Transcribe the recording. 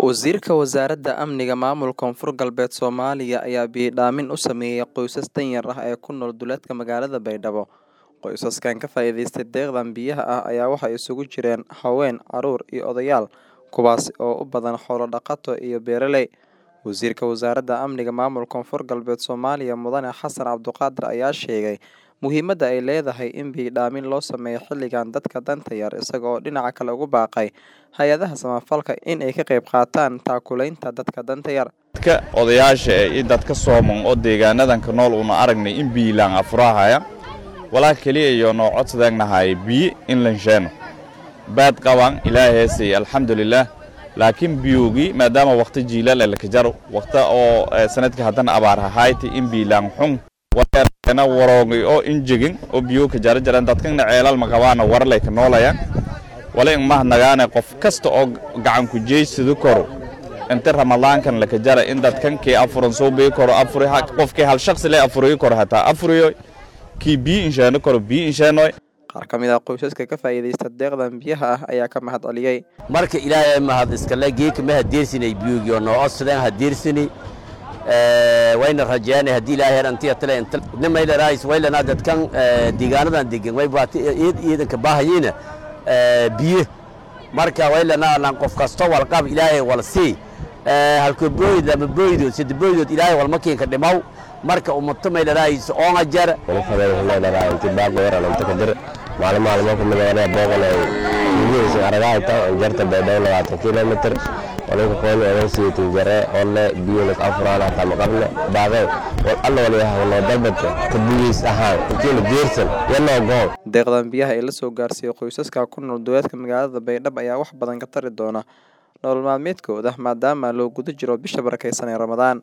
Wasiirka Wasaaradda Amniga Maamulka Koonfur Galbeed Soomaaliya ayaa biyo-dhaamin u sameeyay qoysas danyar ah ee ku nool duleedka magaalada Baydhabo. Qoysaskan ka faa'iidaystay deeqdan biyaha ah ayaa waxay isugu jireen haween, carruur iyo odayaal, kuwaas oo u badan xoolo dhaqato iyo beeraley. Wasiirka Wasaaradda Amniga Maamulka Koonfur Galbeed Soomaaliya Mudane Xasan Cabduqaadir ayaa sheegay muhiimadda ay leedahay in biyo-dhaamin loo sameeyo xilligan dadka danta yar isaga oo dhinaca kale ugu baaqay hay'adaha samafalka in ay ka qayb qaataan taakulaynta dadka danta yar. dadka odayaasha eh iyo dadka sooman oo deegaanadan ka nool una aragnay in biilaan afurahaya walaa keliya iyo noo codsadeennahay biyi in lansheeno baad qabaan ilaahay heesay alxamdulilaah laakiin biyogii maadaama waqti jiilaal ee laka jaro waqta oo eh, sanadka haddana abaar hahayti in biilaan xun wareerkana waroogay oo injegin oo biyo ka jara jaran dadkana ceelal ma qabaana warlay ka noolayaan wala in mahnagaane qof kasta oo gacan ku jeysadu koro inta ramadaankan laka jara in dadkan kii afuran soo bii koro afuri ha- qofkii hal shaqsi le afuriyi koro hataa afuriyo kii biyo insheeno koro biyo insheenoy Qaar ka mid ah qoysaska ka faa'iidaysta deeqdan biyaha ah ayaa ka mahad celiyay. marka ilaahay mahad iskale geedka ma hadeersinay biyugiyo noo codsadeen hadeersini wayna rajeynay haddii ilaahay herantiya tale inta nimayla raayis waylana dadkan deegaanadan degan way baati iid iidanka baahayina biyo marka waylana lan qof kasto walqab ilaahay wal sii halko booyd lama booydood sida booydood ilaahay walma keenka dhimaw marka ummato mayla raayis oonga jar maalin maalmo ku midana booqanay gudihiisa aragahayta jarta baydhabo labaatan kilomitr walinka qooni odan siitin jare olle biyunas afuraan hataa maqabne baaqee wal alla walyahawnoo dalbadka ka bugiis ahaan intiina geersan yanoo goon Deeqdan biyaha ee la soo gaarsiiyay qoysaska ku nool duleedka magaalada Baydhabo ayaa wax badan ka tari doona nolol maalmeedkooda maadaama loo guda jiro bisha barakeysan ee Ramadaan.